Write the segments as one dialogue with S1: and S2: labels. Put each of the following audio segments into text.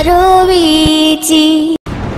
S1: warabizi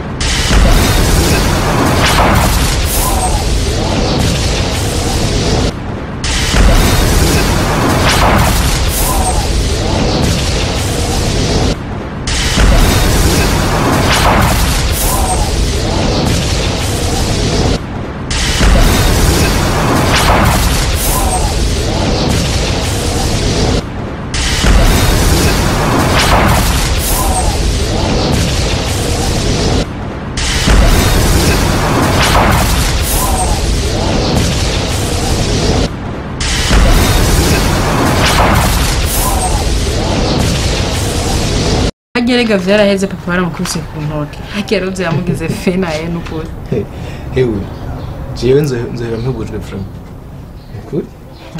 S2: harya rega vyaraheze papa baramukubise ku ntoke harya roze yamugize fe na ye n'ukuri
S3: hewe jewe nzo- nzohera mpebujwe from ukuri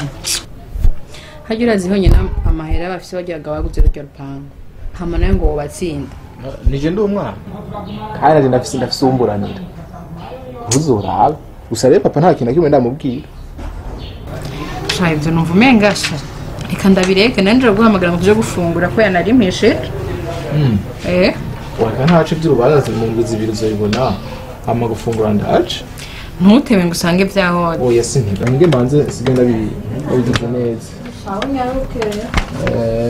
S2: harya urazi honyine amahera bafise bagiraga baguze rurya rupangu hama nawe ngo wobatsinda
S3: nije ndi umwana kandi nanje ndafise ndafise uwumburanira ntuzoraba gusa rero papa nta kintu na kimwe ndamubwira
S2: sha ivyo numva umenga sha reka ndabireke nanje guhamagara ngo tuje gufungura ko yanarimpesheje eh
S3: wareka ntace vy'urubanza mu ndwi zibiri uzoyibona hama gufungura ndaje
S2: ntutebe ngo usange vyahora
S3: oya sintiga nge mbanze sige ndabi- ndabigize neza Eh.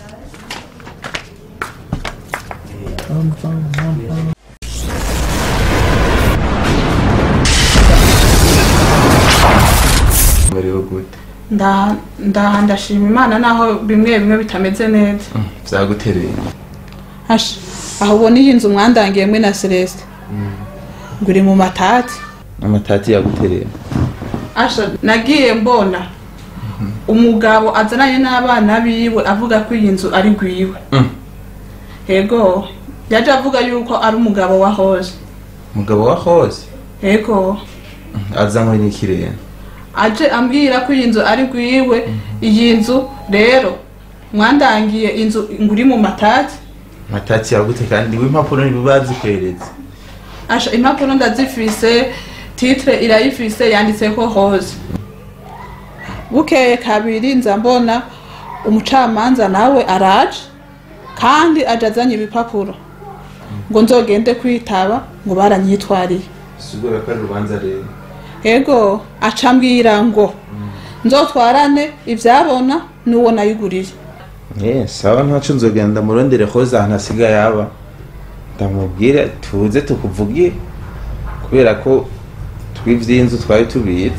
S4: bariho gute
S5: nda nda- ndashima imana naho bimwe bimwe bitameze neza
S4: vyagutereye
S5: Asha, aho ubona iyi nzu mwandangiye mwe na celeste ngo uri mu matati
S4: amatati yagutereye
S5: asha nagiye mbona umugabo azananye n'abana biwe avuga ko iyi nzu ari gwiwe
S4: Mm.
S5: yego yaje avuga yuko ari umugabo wa hoze
S4: umugabo wa hose
S5: yego
S4: azanywe n'ikirere
S5: aje ambwira ko iyi nzu ari gwiwe iyi nzu rero mwandangiye inzu ngo uri mu matati
S4: amatati yagute kandi w'impapuro ntibazikweretse
S5: asha impapuro ndazifise titre irayifise yanditseko hose bukeye kabiri nza mbona umucamanza nawe araje kandi aje azanye ibipapuro ngo nzogende kwitaba ngo baranyitwariye
S4: sigura ko ari urubanza rero
S5: ego aca ambwira ngo nzotwarane ivyabona n'uwo nayiguriye
S4: Eh, sawa ntaco nzogenda murondere hose ahantu asigaye aba ndamubwire tuze tukuvugire kubera ko twivy'inzu twari tubizi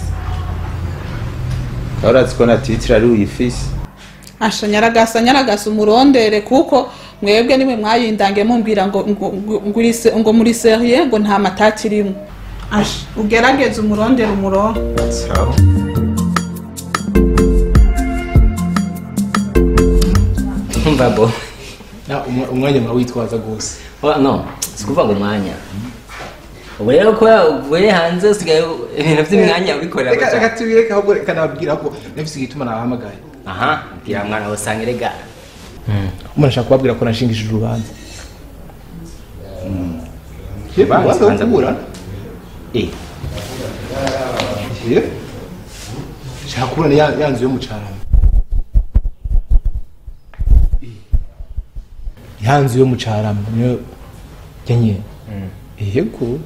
S4: kaba urazi ko na titire ari uyifise
S5: asha nyaragasa nyaragasa umurondere kuko mwebwe nimwe mwayindange mumbwira ngo ngo, ngo, ngo, uri se- ngo muri serie ngo nta matati irimo asha ugerageze umurondere umurongo
S4: sawa
S6: umva bo
S3: Na, umwa- umwanya murawitwaza gose
S6: Oh, no sikuvuga ngo umwanya ubu rero ko uvuye hanze usigaye ibintu by'imwanya ubikorera
S3: reka
S6: gusa
S3: reka tubireke ahubwo reka nababwira ko nafise igituma nabahamagaye
S6: aha bwira mwana usanga erega
S3: umuntu ashaka kubabwira ko nashingishije urubanza
S4: Urubanza,
S3: urubanza
S4: urubanza
S3: rukubura
S6: eh
S3: shaka kubura ya ya nzu yo mu carama ya nzu yo mu carama niyo yanyene yego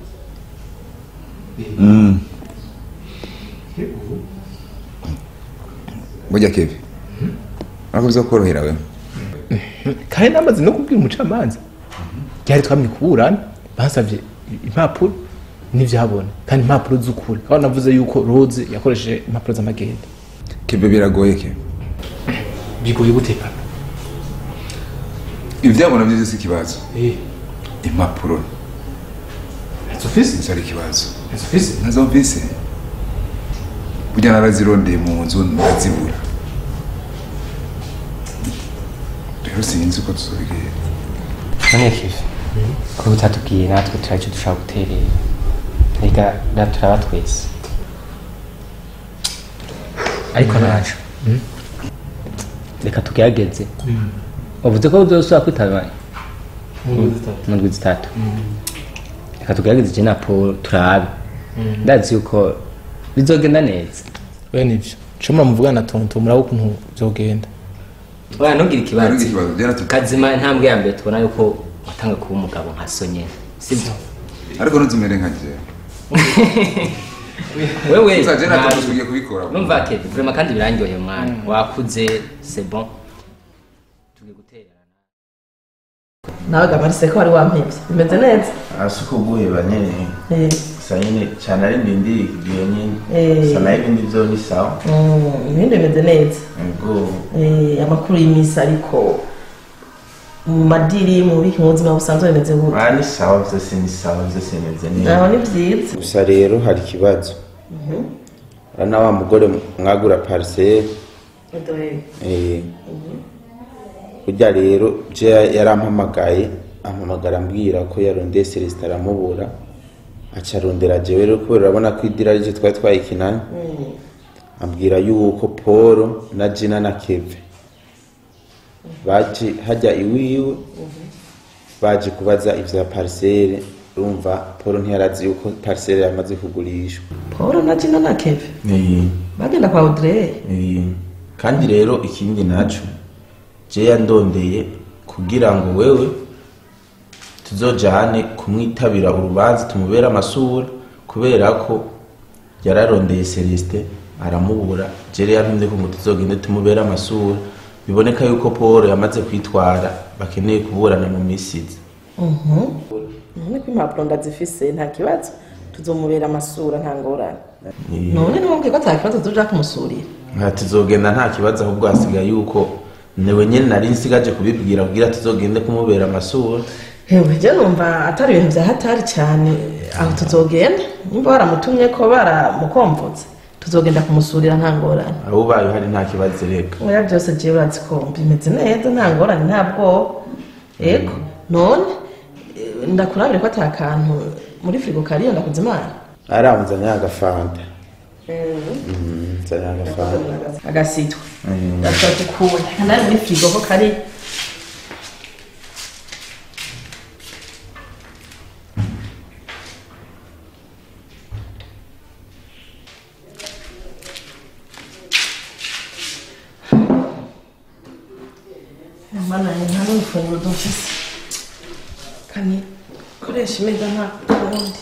S7: burya kevi ntabwo bizakorohera we
S3: kandi namaze no kubwira umucamanza ryari twamye kuburana basavye impapuro n'ivyabona kandi impapuro z'ukuri aho navuze yuko rose yakoresheje impapuro z'amagenda
S7: keve biragoye ke
S3: bigoye gute papa
S7: ivyabona vyo si ikibazo
S3: eh
S7: impapuro
S3: ufise
S7: nizo ari ikibazo
S3: ufise
S7: nazo mvise burya narazirondeye mu nzu ndazibura rero sinzi uko tuzobigera
S6: none kive ko utatubwiye natwe turaco dushaka guterera reka da turaba twese ariko naco reka tugerageze uvuze ko uzosubira kwitaba mu ndwi zitatu reka tugerageze je na paul turabe ndazi yuko bizogenda neza
S3: we nivyo cuma muvugana na tonto murabo ukuntu vyogenda
S6: oya ntugire
S7: Ntugire
S6: ikibazo
S7: ikibazo, byaratu-
S6: kazima intambwe ya mbere tubona yuko watanga kuba umugabo nka so nyene sibyo
S7: ariko ntuzimere nka jewe
S6: wewe
S7: uzaje natwe
S6: ntabwo-
S7: tugiye kubikora
S6: numva ke vraiment kandi birangyoheye mwana wakuze c'est bon tugiye guterana
S1: nawe gamarise ko wari wampebye bimeze neza
S4: hasi uko guheba nyene
S1: Eh,
S4: gusa nyine cyane ari ndindi igihe nyine
S1: Eh.
S4: gusa nayo ibindi byo ni sawa
S1: mm, ibindi bimeze neza
S4: ubwo
S1: Eh, amakuru y'imisi ariko mu madiri mu biki mu buzima busanzwe bimeze gute
S4: ah ni sawa byose ni sawa byose bimeze
S1: naho
S4: neza
S1: ni byiza
S4: gusa rero hari ikibazo urabona wa mugore mwagura pariseri Eh, burya rero je yarampamagaye ampamagara ambwira ko yarondeye celestin aramubura aca arondera jewe rero kubera urabona ko idira rije twari twayikinanye ambwira yuko paul na jina na keve baje hajya iwiwe baje kubaza ivya parisere urumva paul ntiyarazi yuko parisere yamaze kugurishwa
S1: paul na jina na keve bagenda kwa audrey
S4: Eh, kandi rero ikindi naco je yandondeye kugira ngo wewe tuzojane kumwitabira urubanza tumubere amasura kubera ko yararondeye celestin aramubura jere yantumye ko ngo tuzogende tumubere amasura biboneka yuko paul yamaze kwitwara bakeneye kuburana mu misi iza
S1: none ko impapuro ndazifise nta kibazo tuzomubera amasura nta ngorane
S4: Eh,
S1: none niwumviye ko ata kibazo tuja kumusurira
S4: nka tuzogenda nta kibazo ahubwo hasigaye yuko newe nyene nari nsigaje kubibwira kugira tuzogende kumubera amasura
S1: hewe je numva atari ibintu vya hatari cyane aho tuzogenda nimba baramutumye ko baramukomvotse tuzogenda kumusurira nta ngorane
S4: aho ubaye uhari nta kibazo reka
S1: oya byose jewe urazi ko bimeze neza nta ngorane nta bwoba ego none eh, ndakurabire ko ata kantu muri firigo kariyo ndakuze imana
S4: aramuzanye agafanta Mm, nzanye agafanta
S1: agasitwa
S4: Mm.
S1: gashobora tukubona kanari muri firigo ko kari mana nta n'urufunguro dufise kandi koresha imeza nta kundi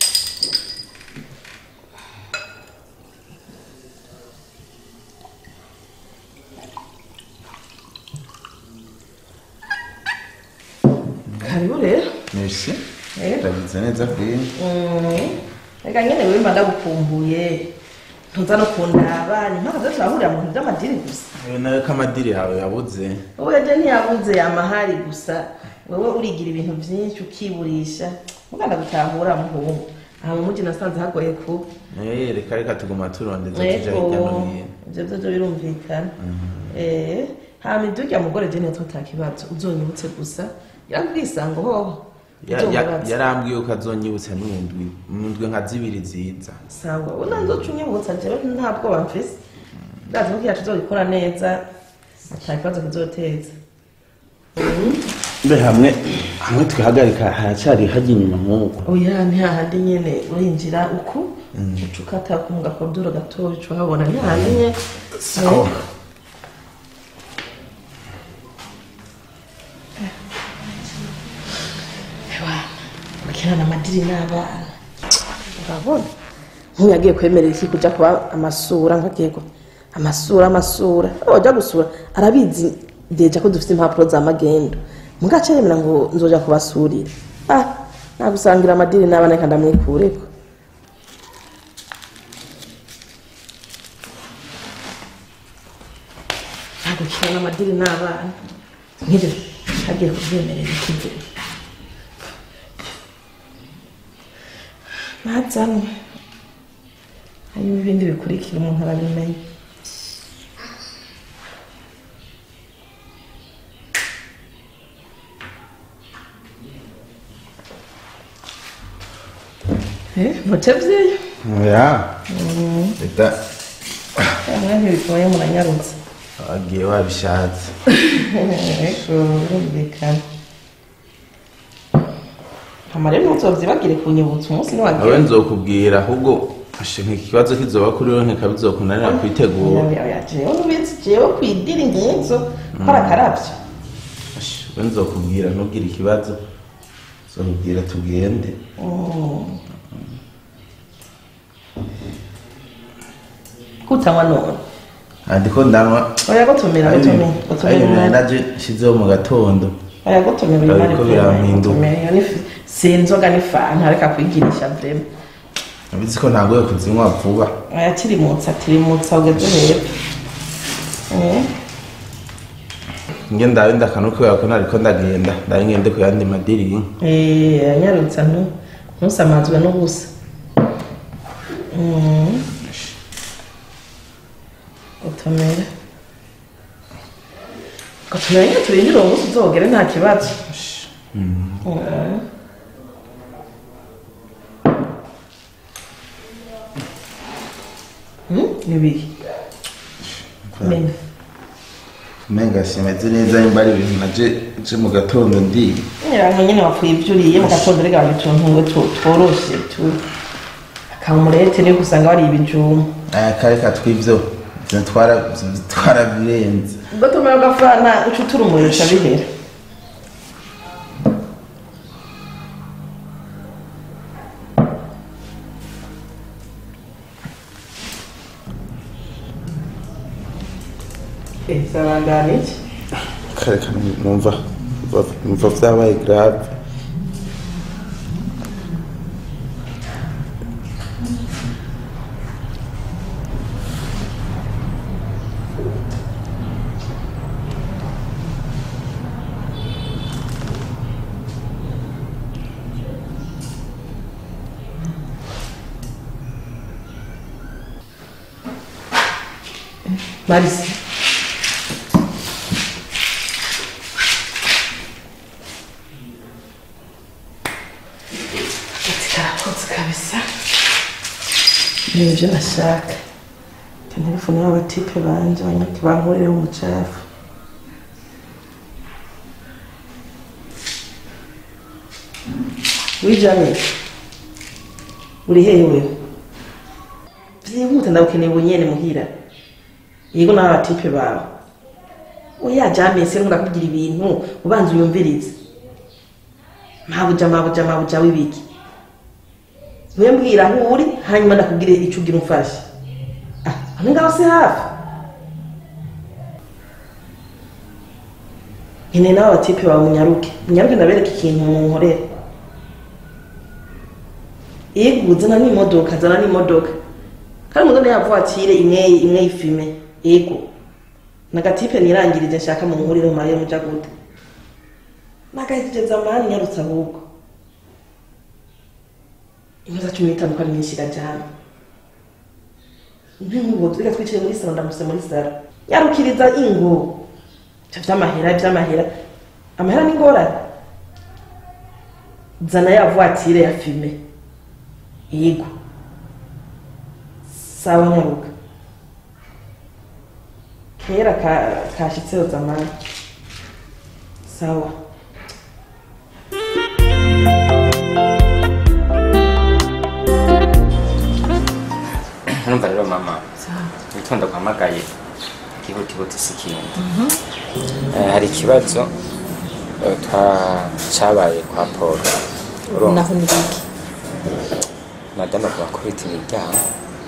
S1: karibu rero
S4: merci
S1: Eh.
S4: ndabize neza kuri
S1: reka nyine wimba ndagukumbuye ntuza no kundaba ni mpaka zo turahurira mu bintu by'amadini gusa
S4: Ayo nayo ko amadiri yawe yabuze
S1: wowe ejo ntiyabuze amahari gusa wowe urigira ibintu byinshi ukiburisha muganda gutahura muhungu aha mu mujyi nasanze hagoye kuba
S4: Eh, reka reka tuguma turondeza tuja hirya no
S1: ego
S4: hino
S1: ibyo byo byo birumvikana eh hama idurya mugore je niyo tutakibazo uzonyibutse gusa yakwisango hoho
S4: Ya- ya-
S1: uzomubaza.
S4: yarambwiye ko azonyibutsa n'indwi mu ndwi nka zibiri ziza
S1: sawa ubu nanzo unyibutsa jewe nta bwoba mfise ndazi ko kiyacu uzogikora neza ata kibazo kizoteza
S4: mbe hamwe hamwe twihagarika haracyari hajya inyuma nk'uko
S1: oya ni hahandi nyene urinjira uku uca ukata ku gakodoro gatoya uca uhabona ni hahandi nyene
S4: Sawa.
S1: bakirana amadiri n'abana urabona nk'uyu yagiye kwemerera iki kuja kuba amasura nkagiye ku amasura amasura wajya gusura arabizi deja ko dufite impapuro za magendo mugace yemera ngo nzoja kubasurira ah nagusangira amadiri n'abana reka ndamwikureko nagukirana amadiri n'abana nk'ibyo agiye kubyemerera iki ntazanwe hanyuma ibindi bikurikira umuntu arabimenya mutevyeyo
S4: ya reka
S1: mwe ntibigoye muranyarutse
S4: wagiye wabishatse
S1: ariko birumvikana hama rero ntuzovyibagire kunyibutsa umunsi
S4: nawe
S1: niwagira
S4: nzokubwira ahubwo ashe nk'ikibazo kizoba kuri wowe nkikabizokunanira kwitegura
S1: jewe nubizi jewe kwidiri nk'izo kora akaravyo
S4: Ashe, we nzokubwira ntugire ikibazo nzokubwira tugende
S1: kutanywa none
S4: andiko ndanywa
S1: oya gutumira gutumira gutumira
S4: ayo
S1: imari
S4: naje nshizeho mu gatondo
S1: oya gutumira imari
S4: Ariko birampinduka.
S1: gutumira iyo ni fi- si inzoga ni fanta reka kwigirisha vrema
S4: abizi ko ntagoye kuzinywa vuba
S1: oya tirimutsa tirimutsa ugeze hepfo Eh,
S4: nge ndabe ndakanu kubera ko nariko ndagenda ndabe ngende ku yandi madiri
S1: eh, anyarutsa ntu- ntusamazwe n'ubusa Mm. gutumira gutumira nyine turindire uwo munsi uzogere nta kibazo Mm. Mm, ibiri menya
S4: umenga simeze neza nimba ari ibintu naje je mu gatondo ndiga
S1: nyirango nyine wapfuye ibyo uriye mu gatondo rega utuntu ngo tu- tworoshe tu akamurete niyo usanga wariye ibijumba
S4: aya kare katwivyo ivyo twara twarabirenze
S1: ubwo tumera agafana uca uturumurisha bihera sabangana iki
S4: kare kare numva numva vyabaye grave
S1: marisi ati karakotse kabisa ni ibyo nashaka telefone y'abatipe banje banyaki bankurire umucafu wijame uri hehe wewe byihuta ndagukeneye ubunyene muhira yego nawe abatipe bawe oya jamese nkundakubwira ibintu ubanza uyumvirize mabuja mabuja mabuja w'ibiki niwe mbwira aho uri hanyuma ndakubwire icyo ugira umfashe ah hano ngaho si hafi nkeneye nawe abatipe bawe munyaruke munyaruke ndabereka ikintu munkorera yego zana n'imodoka zana n'imodoka kandi umudodo yavuwatire imwe imwe y'ifime yego nagatipe nirangirije nshaka mu nkurire mu mariya muja gute nagahitije zamani nyarutse ahubwo imaze cumi n'itanu ko ari myinshi irajyana nk'ingo reka twicaye muri salo ndamuse muri salo nyarukiriza ingo ibyo by'amahera by'amahera amahera ni ngorane zana ya vuwatire ya fime yego sawa nyaruka kera ka- kashitseho zamani sawa
S6: numva rero mama witonda guhamagaye ihutihuti si ikindi Eh, hari ikibazo eh, twa- cabaye kwa paul urumva
S8: naho ni biki
S6: madame avuga ko bita imiryango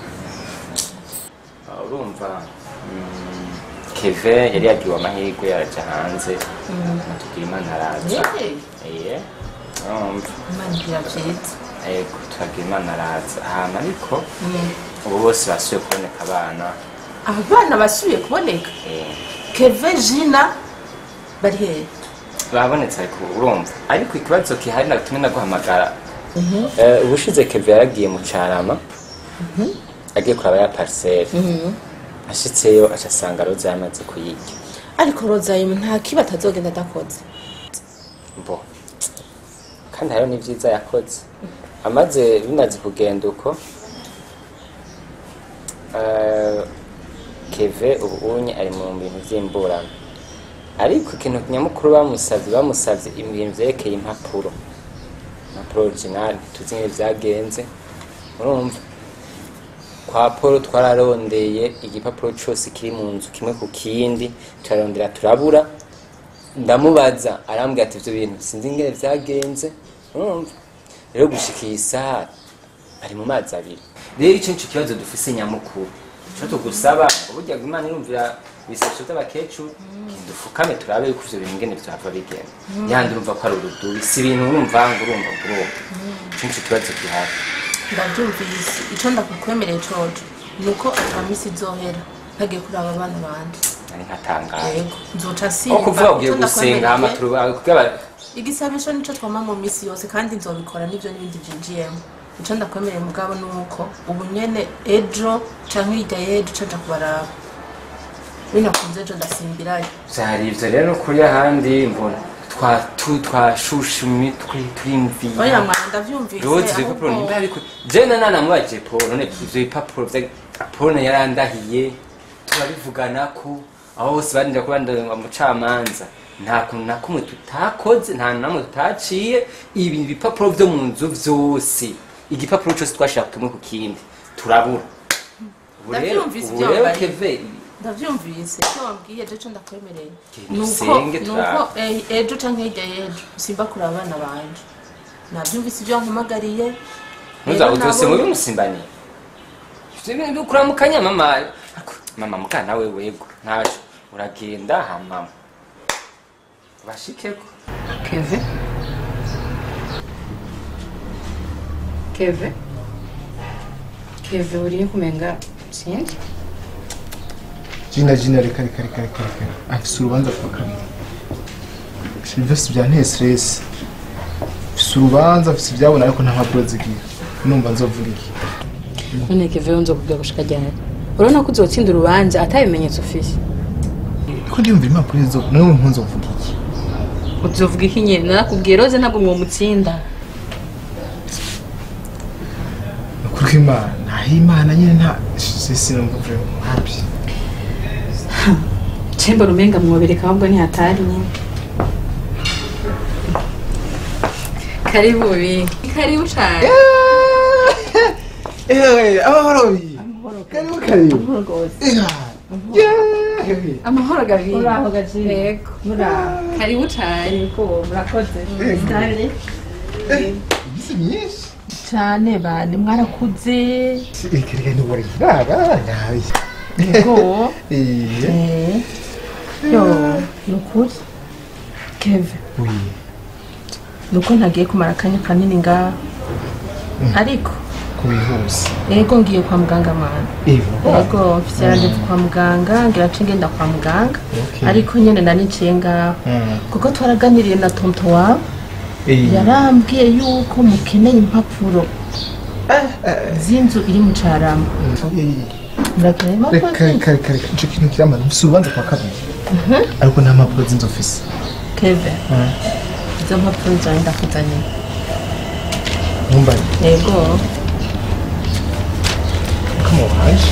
S6: Ah, urumva mm, keve yari yagiwe amahirwe yaraja hanze tugira imana araza iye urumva
S8: imana igira byiza
S6: yego turagira imana araza ahantu ariko ubu bose basubiye kuboneka abana
S8: abana basubiye kuboneka
S6: eh,
S8: keve jina bari hehe
S6: babonetse ariko urumva ariko ikibazo kihari natumwe naguhamagara Eh, ubushize keve yaragiye mu carama agiye kuraba ya pariseri ashitseyo aca asanga roza yamaze kuyirya
S8: ariko rozayimu nta kiba atazogenda adakoze
S6: bo kandi hariho n'ivyiza yakoze amaze bimaze kugenda uko eh, keve ubu unye ari mu bintu vy'imburano ariko ikintu nyamukuru bamusavye bamusavye ibintu vyerekeye impapuro impapuro original tuzi nk'iyo vyagenze urumva kwa paul twararondeye igipapuro cose kiri mu nzu kimwe ku kindi turarondera turabura ndamubaza arambwira ati ibyo bintu sinzi ingene byagenze urumva rero gushika iyi saha bari mu mazi abiri rero icyo nicyo kibazo dufise nyamukuru icyo tugusaba ngo burya ngo imana irumvira ibisabisho by'abakecuru dufukame turabe yuko ivyo bintu ingene vyava bigenda yandi urumva ko ari urudubi si ibintu urumva ngo urumva ngo urumva icyo nicyo kibazo gihari
S8: ndabyumvise icyo ndakukwemereye coco ni uko atamisi izohera ntagiye kuraba abana banje
S6: nari nkatangaye
S8: yego nzoca
S6: aho
S8: simba
S6: kuvuga ugiye
S8: Icyo
S6: gusenga hama
S8: ndakwemereye-
S6: turu- kugira aba-
S8: igisabisho nicyo twama mu minsi yose kandi nzobikora n'ibyo n'ibindi byinjiyemo icyo ndakwemereye mugabo ni uko ubu nyene ejo canke hirya y'ejo caja kubaraba binakunze ejo ndasimbirayo
S6: vyari ivyo rero no kuri ahandi mbona twa- tu- twashushe imitwe
S8: oya
S6: turimvira
S8: mwana ndavyumvise
S6: rozi ibipapuro
S8: ahubwo-
S6: nimba ariko jena nanamubaje paul none ivyo bipapuro vya paul yarandahiye turabivugana ko aho hose barinda kuba umucamanza nta kuntu na kumwe tutakoze nta namwe tutaciye ibi bipapuro vyo mu nzu vyose igipapuro cose twashira kumwe ku kindi turabura ubu rero
S8: Ndavyumvise
S6: ubu
S8: ivyo
S6: rero
S8: wambariye.
S6: keve
S8: ndavyumvise icyo wambwiye ejo icyo ndakwemereye
S6: Genda
S8: nuko
S6: usenge
S8: nuko
S6: turabe.
S8: eh, ejo canke hirya y'ejo simba kuraba abana banje navyumvise ibyo wampamagariye
S6: ntuza
S8: Rero
S6: udose
S8: nabo-
S6: mubi musimbaniye ibintu kuramukanya mama Ariko, mama mukana we wego ntaco uragenda hama bashikeko
S2: keve keve keve uriye kumenga sinzi
S3: jina jina reka reka reka reka reka afise urubanza kwa kabiri silvestre byanteye stress afise urubanza afise ibyabona ariko nta mpapuro zigira numva nzovuga iki
S2: none keve nzo kubwira gushika ryari urabona ko uzotsinda urubanza atabimenyetso ufise
S3: ko ndiyumva impapuro izo nawe nkunzovuga iki
S2: uzovuga iki nyene narakubwiye roze ntabwo mwomutsinda
S3: ni ukuri kw'imana ntaho imana nyine nta sinumva vraiment happy
S2: cemba rumenga mwobereka ahubwo ntihatari nyine karibu bi karibu cane
S3: eee amahoro bi karibu karibu
S2: amahoro gabi uraho gajire yego karibu cane
S1: murakoze
S3: iminsi myinshi
S1: cyane bane mwarakuze
S3: reka reka ntubore iraba nabi
S1: yego
S3: eee
S1: Eh, yo ni ukuri keve
S3: oui
S1: ni uko ntagiye kumara akanya kanini ngaha ariko
S3: kubihuse
S1: yego ngiye kwa muganga mwana
S3: evo
S1: yego mfise randevu kwa muganga ngira nce ngenda kwa muganga
S3: Okay.
S1: ariko nyene naniciye ngaho
S3: Mm.
S1: kuko twaraganiriye na tonto wawe
S3: eee
S1: yarambwiye yuko mukeneye impapuro z'inzu iri mu carama murakeneye impapuro
S3: reka
S1: z'inzu
S3: reka reka reka icyo kintu kiramara mfise urubanza kwa kabiri ariko nta mpapuro z'inzu mfise
S1: keve izo mpapuro zawe ndakuzaniye
S3: ntumbare
S1: yego
S3: ko mubaje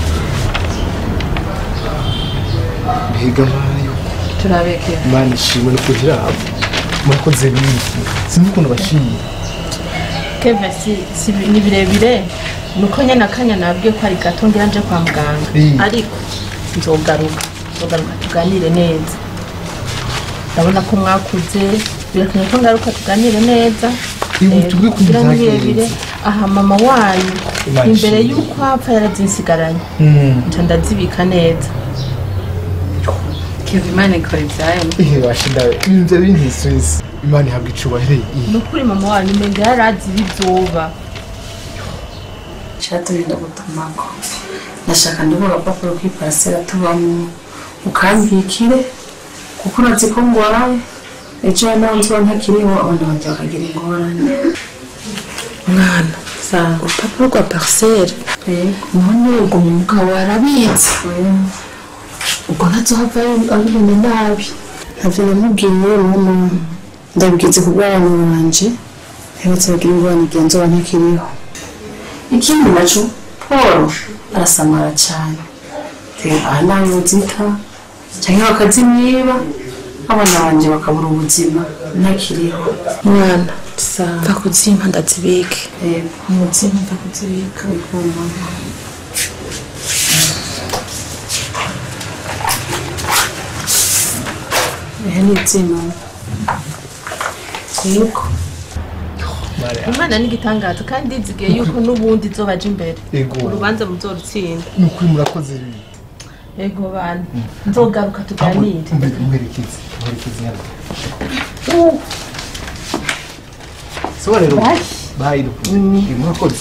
S3: mbega mayo
S1: turabe keve
S3: imana ishimwe no kuhiraba murakoze binshi sinzi ukuntu bashimye
S1: keve si, si bi- ni birebire nuko nyene akanya nabwiye ko ari gato ngira nje kwa muganga
S3: Mm.
S1: ariko nzogaruka nzogaruka tuganire neza ndabona ko mwakuze birakeneye ko ngaruka tuganire neza
S3: Ibu,
S1: Eh,
S3: tubwire ukuntu
S1: kugira ni
S3: byagenze.
S1: birebire aha mama wanyu
S3: Imana
S1: imbere
S3: ishimwe.
S1: y'uko apfa yarazinsigaranye
S3: Mm.
S1: nca ndazibika neza
S2: keve imana ikora ibyayo
S3: ihe bashinda ibintu bya bintu stress imana ihabwa icubahiro iyi
S1: ni ukuri mama wanyu umenga yarazi ibizoba
S8: cyatumye ndagutumako ndashaka ndabona agapapuro k'iparasera tubamo ukambikire kuko urazi ko ngwaye ejo nawe nzuba ntakiriho abana banjye bakagira ingorane mwana urupapuro rwa parisere none ubwo umugabo arabitse ubwo ntazohava abibona nabi ntavyo namubwiye mama ndabwize ku bw'abana banje ntibetse bagira ingorane igihe nzoba ntakiriho ikindi naco paul arasamara cyane rero aha nawe uzita cyangwa bakazimwiba abana banje bakabura ubuzima ntakiriho mwana mva kuzimpa ndazibike umuzimpa mva kuzibika bikuma oya n'ibyimana yego
S1: imana n'igitangaza kandi nzigiye yuko n'ubundi zobaje imbere
S3: Ego.
S1: urubanza muzorutsinda
S3: ni ukuri murakoze rero
S1: ego bana nzogaruka tuganire
S3: muherekeze muherekeze hano sawa rero bayi dukunda murakoze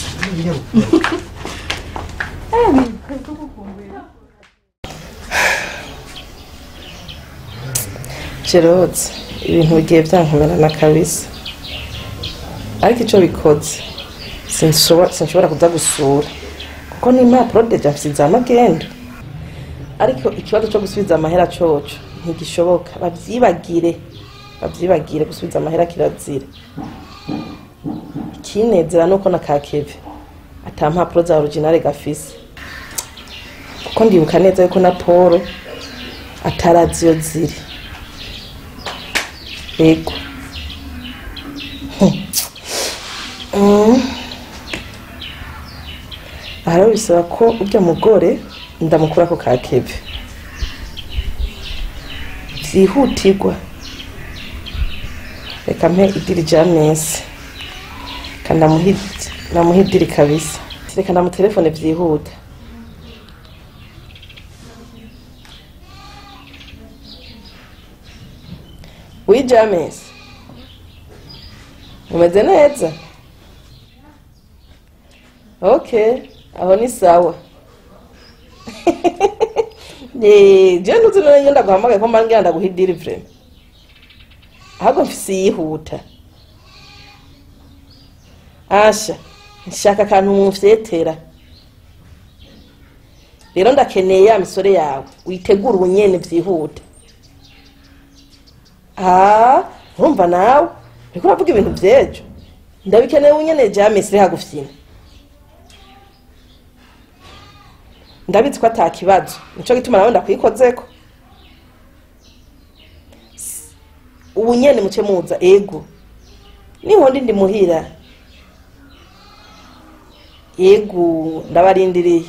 S1: gerode ibintu bigiye byankomerana kabisa ariko icyo bikoze sinshobora sinshobora kuza gusura kuko n'impapuro deja mfite za magenda ariko ikibazo cyo gusubiza amahera coco ntigishoboka babyibagire babyibagire gusubiza amahera kirazira ikinezera nuko na kakeve ata mpapuro za originale gafise kuko ndibuka neza yuko na paul atarazi iyo ziri yego Mm. aha rero bisaba ko urya mugore ndamukura ko ka keve byihutirwa reka mpe idiri rya mesi kandi namuha idiri kabisa reka namutelefone byihuta wi jamesi umeze neza ok aho ni sawa je ntuzi none ndaguhamagaye ko mbanga ndaguha idiri vrema ahubwo mfise yihuta asha nshaka akantu mufyetera rero ndakeneye ya misore yawe witegura ubunyene vyihuta ah urumva nawe uriko uravuga ibintu vyejo ndabikeneye ubunyene jamesi hagufyina ndabizi ko ata kibazo nico gituma nawe ndakwikozeko ubu nyene muce muza ego ninkondi ndi muhira yego ndabarindiriye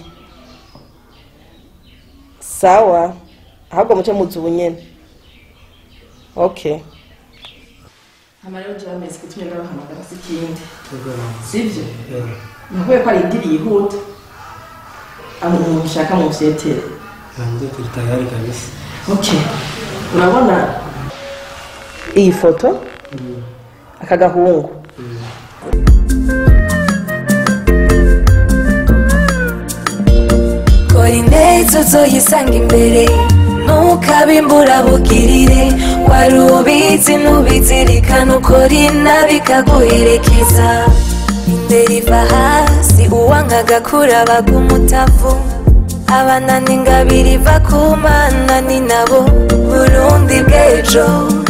S1: sawa ahubwo muce muza ubu nyene okay hama rero jewe amezi kutumye ndabahamagara si ikindi sivyo nakuye ko ari idiri yihuta umuntu ushaka mu vyetere
S9: hanze turi tayari kabisa
S1: okay urabona iyi foto aka gahungu
S10: kora ineza uzoyisanga imbere ntukabimbura bugirire wari ubizi ntubizirikana ukora inabi ikaguherekeza imbere iva hasi uwanga agakura baga umutavu abanana ingabire iva ku mana ni nabo burundi bw'ejo